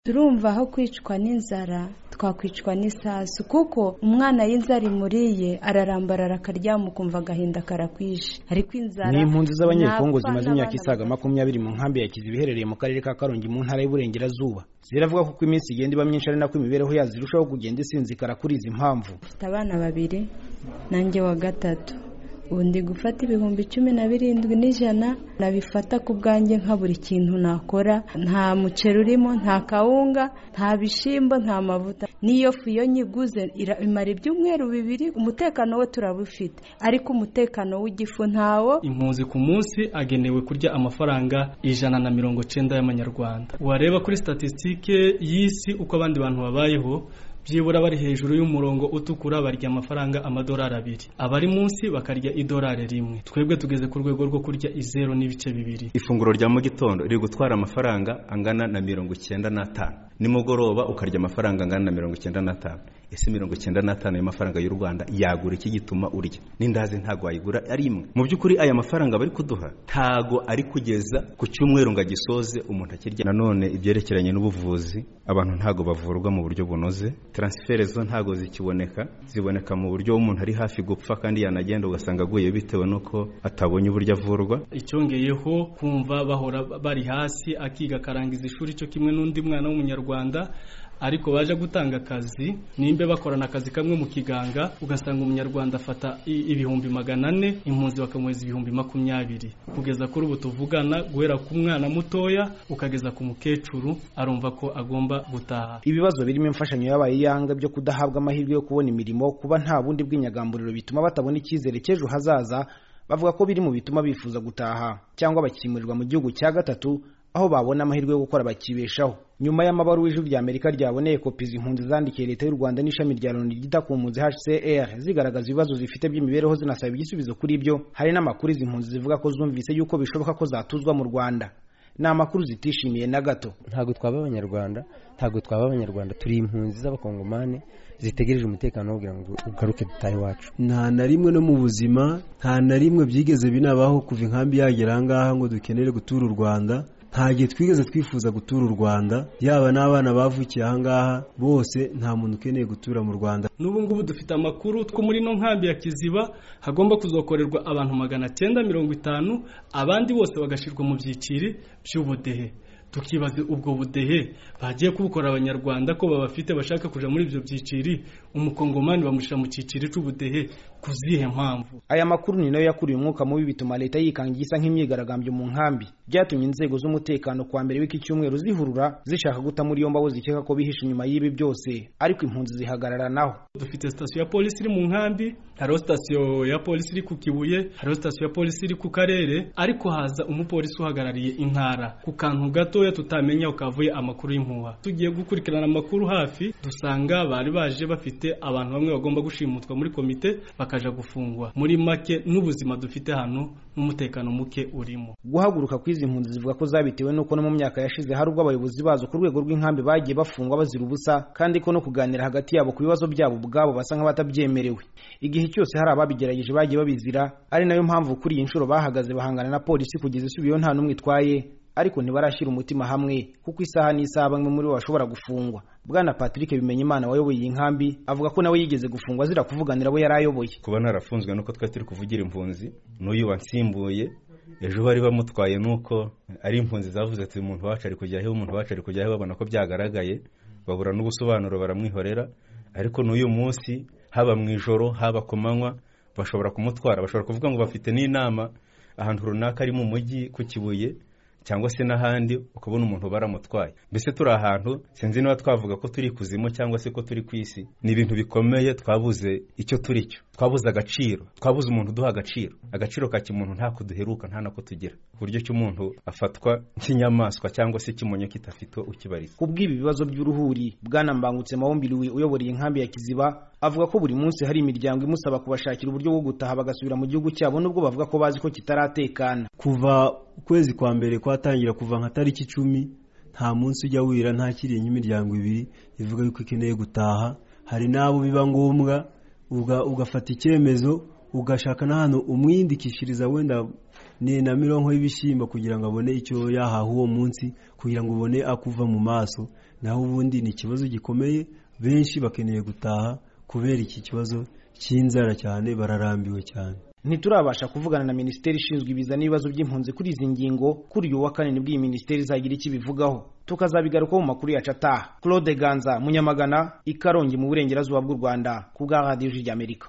turumva aho kwicwa n'inzara twakwicwa n'isasu kuko umwana y'inzara imuriye ararambarara akaryama ukumva agahinda karakwishe ariko inzara ni impunzi z'abanyekongo n'abapfa zimaze imyaka n'abana isaga makumyabiri mu nkambi ya kiziba iherereye mu karere ka karongi mu ntara y'uburengerazuba ziravuga ko uko iminsi igenda iba myinshi ari nako imibereho yazo irushaho kugenda isinzikara kuri izi mpamvu mfite abana babiri nanjye wa gatatu ubu ndi gufata ibihumbi cumi na birindwi n'ijana nabifata ku bwanjye nka buri kintu nakora nta muceri urimo nta kawunga nta bishyimbo nta mavuta n'iyo fu iyo nyiguze ira- imara ibyumweru bibiri umutekano we turabufite ariko umutekano w'igifu ntawo impunzi ku munsi agenewe kurya amafaranga ijana na mirongo cyenda y'amanyarwanda wareba kuri statisitike y'isi uko abandi bantu babayeho byibura bari hejuru y'umurongo utukura barya amafaranga amadolari abiri abari munsi bakarya idolari rimwe twebwe tugeze ku rwego rwo kurya izero n'ibice bibiri ifunguro rya mu gitondo riri gutwara amafaranga angana na mirongo icyenda n'atanu nimugoroba ukarya amafaranga angana na mirongo icyenda n'atanu ese mirongo icyenda n'atanu y'amafaranga y'u rwanda yagura iki gituma urya n'indazi ntago wayigura ari imwe mu by'ukuri aya mafaranga bari kuduha ntago ari kugeza ku cyumweru ngo agisoze umuntu akirya nanone ibyerekeranye n'ubuvuzi abantu ntago bavurwa mu buryo bunoze transfere zo ntago zikiboneka ziboneka mu buryo umuntu ari hafi gupfa kandi yanagenda ugasanga aguye bitewe n'uko atabonye uburyo avurwa icyongeyeho kumva bahora bari hasi akiga akarangiza ishuri cyo kimwe n'undi mwana w'umunyarwanda ariko baje gutanga akazi nimba bakorana akazi kamwe mu kiganga ugasanga umunyarwanda afata i- ibihumbi magana ane impunzi bakamuhereza ibihumbi makumyabiri kugeza kuri ubu tuvugana guhera ku mwana mutoya ukageza ku mukecuru arumva ko agomba gutaha ibibazo birimo imfashanyo y'abaye iyanga byo kudahabwa amahirwe yo kubona imirimo kuba nta bundi bw'inyagamburiro bituma batabona icyizere cy'ejo hazaza bavuga ko biri mu bituma bifuza gutaha cyangwa bakimurirwa mu gihugu cya gatatu aho babona amahirwe yo gukora bakibeshaho nyuma y'amabaruwa ijwi rya amerika ryaboneye kopi izi mpunzi zandikiye leta y'u rwanda n'ishami rya loni ryita ku mpunzi hcr zigaragaza ibibazo zifite by'imibereho zinasaba igisubizo kuri byo hari n'amakuru izi mpunzi zivuga ko zumvise yuko bishoboka ko zatuzwa mu rwanda ni amakuru zitishimiye na gato ntabwo twaba abanyarwanda ntabwo twaba abanyarwanda turi impunzi z'abakongomani zitegereje umutekano kugira ngo ugaruke dutahe iwacu nta na rimwe no mu buzima nta na rimwe byigeze binabaho kuva inkambi yagera aha ngaha ngo dukenere gutura u rwanda nta gihe twigeze twifuza gutura u rwanda yaba n'abana bavukiye aha ngaha bose nta muntu ukeneye gutura mu rwanda n'ubu ngubu dufite amakuru two muri ino nkambi ya kiziba hagomba kuzokorerwa abantu magana cyenda mirongo itanu abandi bose bagashyirwa mu byiciri by'ubudehe tukibaza ubwo budehe bagiye kubukora abanyarwanda ko babafite bashaka kujya muri ibyo byiciri umukongomani bamushyira mu cyiciri cy'ubudehe ku zihe mpamvu aya makuru ni nayo yakuriye umwuka mubi bituma leta yikanga igisa nk'imyigaragambyo mu nkambi byatumye inzego z'umutekano kwa mbere w'iki cyumweru zihurura zishaka guta muri yombi abo zikeka ko bihishe inyuma y'ibi byose ariko impunzi zihagararanaho dufite sitasiyo ya polisi iri mu nkambi hariho sitasiyo ya polisi iri ku kibuye hariho sitasiyo ya polisi iri ku karere ariko haza umupolisi uhagarariye intara ku kantu gatoya tutamenya ukavuye amakuru y'impuha tugiye gukurikirana amakuru hafi dusanga bari baje bafite abantu bamwe bagomba gushimutwa muri komite bakaja gufungwa muri make n'ubuzima dufite hano n'umutekano muke urimo guhaguruka kw'izi mpunzi zivuga ko zabitewe n'uko no mu myaka yashize hari ubwo abayobozi bazo ku rwego rw'inkambi bagiye bafungwa bazira ubusa kandi ko no kuganira hagati yabo ku bibazo byabo ubwabo basa nk'abatabyemerewe igihe cyose hari ababigerageje bagiye babizira ari nayo mpamvu kuri iyi nshuro bahagaze bahangana na polisi kugeza isubiyeho nta n'umwe itwaye ariko ntibarashyira umutima hamwe kuko isaha n'isaha bamwe muri bo bashobora gufungwa bwana patrick bimenyimana wayoboye iyi nkambi avuga ko nawe yigeze gufungwa azira kuvuganira abo yari ayoboye kuba narafunzwe nuko twari turi kuvugira impunzi n'uyu wansimbuye ejo bari bamutwaye nuko ari impunzi zavuze ati umuntu wacu ari kujya he umuntu wacu ari kujya he babona ko byagaragaye babura n'ubusobanuro baramwihorera ariko n'uyu munsi haba mu ijoro haba ku manywa bashobora kumutwara bashobora kuvuga ngo bafite n'inama ahantu runaka ari mu mujyi ku kibuye cyangwa se n'ahandi ukabona umuntu baramutwaye mbese turi ahantu sinzi niba twavuga ko turi kuzimu cyangwa se ko turi ku isi ni ibintu bikomeye twabuze icyo turi cyo twabuze agaciro twabuze umuntu uduha agaciro agaciro ka kimuntu ntako duheruka nta nako tugira ku buryo ki umuntu afatwa nk'inyamaswa cyangwa se kimonyo kitafite ukibariza ku bw'ibi bibazo by'uruhuri bwana mbangutse mawumbiriwe uyoboreye inkambi ya kiziba avuga ko buri munsi hari imiryango imusaba kubashakira uburyo bwo gutaha bagasubira mu gihugu cyabo nubwo bavuga ko bazi ko kitaratekana kuva ukwezi kwa mbere kwatangira kuva nka tariki icumi nta munsi ujya wira ntakiriye imiryango ibiri ivuga yuko ikeneye gutaha hari n'abo biba ngombwa uga- ugafata icyemezo ugashaka n'ahantu umwindikishiriza wenda ni na mironko y'ibishyimbo kugira ngo abone icyo yahaha uwo munsi kugira ngo ubone akuva mu maso naho ubundi ni ikibazo gikomeye benshi bakeneye gutaha kubera iki kibazo cy'inzara cyane bararambiwe cyane ntiturabasha kuvugana na minisiteri ishinzwe ibiza n'ibibazo by'impunzi kuri izi ngingo kuri uyu wa kane nibwo iyi minisiteri izagira icyo ibivugaho tukazabigarukaho mu makuru yacu ataha claude ganza munyamagana i karongi mu burengerazuba bw'u rwanda ku bwa radiyo y'amerika